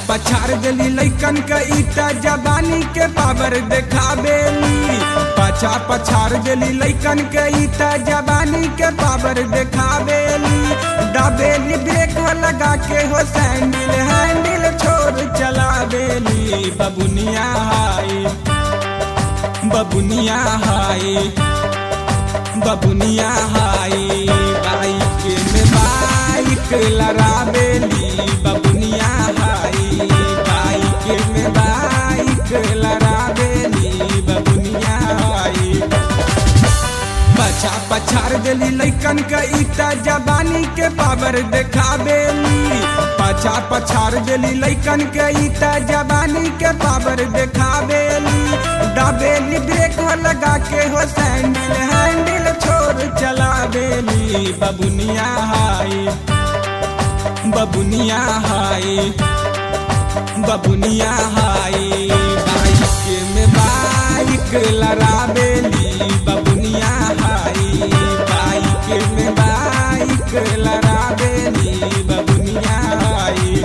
पछाड़ देली लैकन के ईटा जबानी के पावर देखावेली पाछा पछाड़ देली लैकन के ईटा जबानी के पावर देखावेली दाबेली ब्रेक लगा के हो सैंडल हैंडल छोड़ चलावेली बबुनिया हाई बबुनिया हाई बबुनिया हाई बाइक में बाइक लड़ावेली बबुनिया हाई बाइक में बाइक लड़ावेली बबुनिया हाई पछा पछाड़ देली लैकन के ईटा जबानी के पावर देखावेली पछा पछाड़ देली लैकन के ईटा जबानी के पावर देखावेली दाबेली ब्रेक लगा के हो सैंडल हैंडल छोड़ चलावेली बबुनिया हाई बबुनिया हाई बबुनिया हाई बाइक में बाइक लड़ावेली बबुनिया हाई बाइक में बाइक लड़ावेली बबुनिया हाई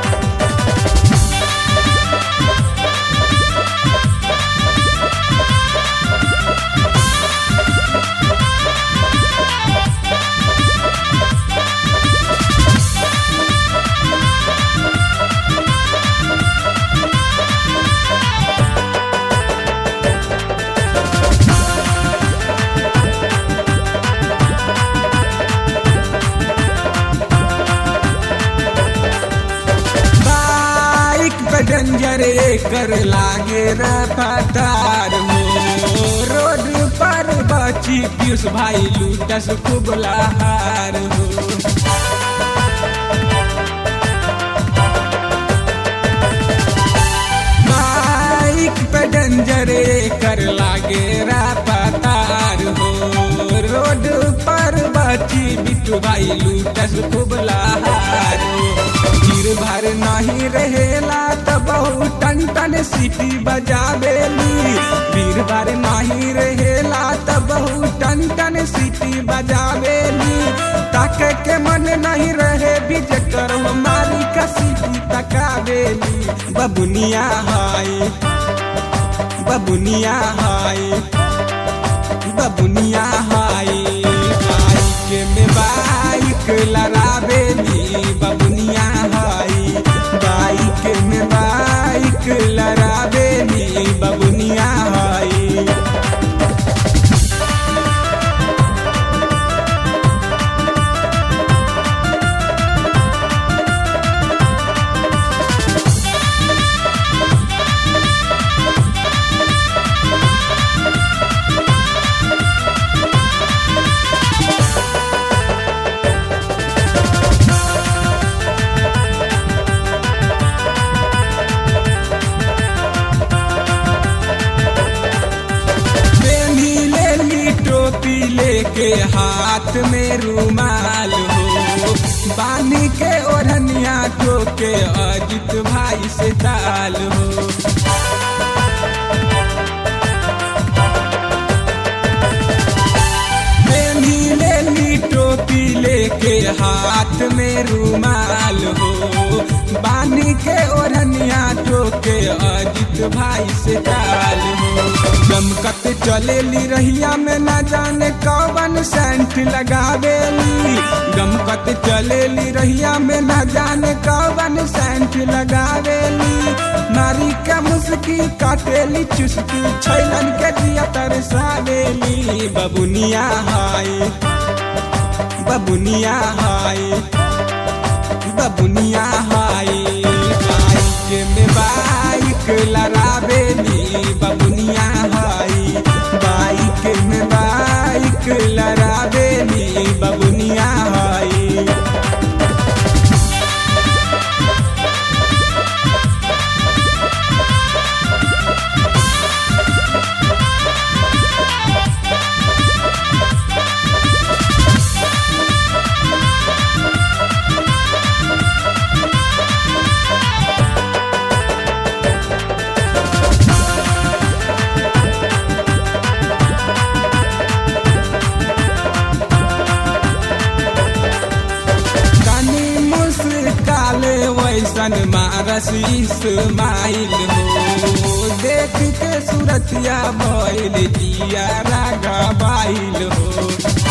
बाइक पे डेंजर कर लागे रफ्तार हो रोड पर बची पीयूष भाई लूटस खूब लहार हो बाइक पे डेंजर कर लागे रफ्तार हो रोड पर बची बिट्टू भाई लूटस खूब लहार हो भीड़ भर नहीं रहेला तो बहुत टन टन सीटी बजावेली भीड़ भर नहीं रहेला तो बहुत टन टन सीटी बजावेली ताके के मन नहीं रहे भी जकर हमारी का सीटी तकावेली बबुनिया हाई बबुनिया हाई बबुनिया हाई बाइक में बाइक लड़ावेली बबुनिया हाई बाइक में बाइक लड़ावेली बबुनिया हाई बेनी ले ली टोपी लेके हाथ में रुमाल हो बानी के ओढ़निया ठोके अजित भाई से ताल हो बेनी ले ली टोपी लेके हाथ में रुमाल हो बानी के ओढ़निया ठोके अजित भाई से ताल हो गमकत चलेली रहिया में न जाने कौन सेंट लगावेली गमकत चलेली रहिया में न जाने कौन सेंट लगावेली नारी के मुस्की काटेली चुस्की छैलन के दिया तरसावेली बबुनिया हाई बबुनिया हाई बबुनिया हाई बाइक में बाइक लड़ावेली बबुनिया हाई बाइक में बाइक लड़ावेली बबुनिया हाई वैसन मारस इस्माइल हो देख के सूरतिया भइल जिया रागा बाइल हो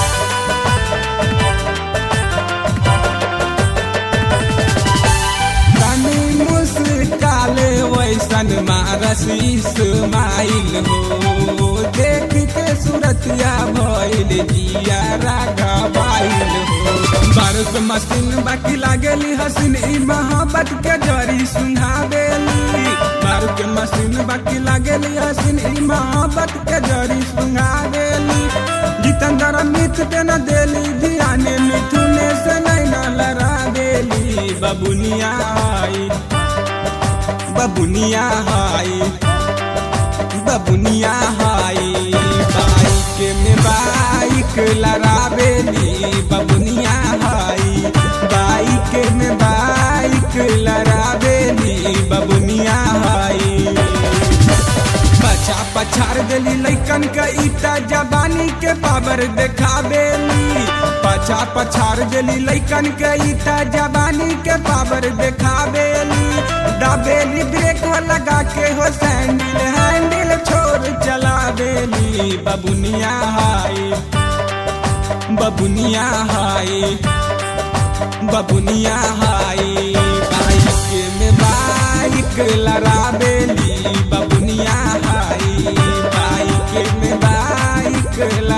तनी मुस्काले वैसन मारस इस्माइल हो देख के सूरतिया भइल जिया रागा बाइल हो बारूद मशीन बाकी लागेली हसीन ई मोहब्बत के जरी सुंघावेली बारूद मशीन बाकी लागेली हसीन ई मोहब्बत के जरी सुंघावेली जितेंद्र मित पे न देली ध्यान मिथुने से नहीं न लड़ावेली बबुनिया आई बबुनिया हाई बबुनिया हाई बाइक में बाइक लड़ावेली बबुनिया हाई बाइक में बाइक लड़ावेली बबुनिया हाई बचा पछाड़ देली लैकन के ईटा जबानी के पावर देखावेली पछा पछाड़ देली लैकन के ईटा जबानी के पावर देखावेली दाबेली ब्रेक लगा के हो सैंडल हैंडल छोड़ चलावेली बबुनिया हाई बबुनिया हाई बबुनिया हाई बाइक में बाइक लड़ावेली बबुनिया हाई बाइक में बाइक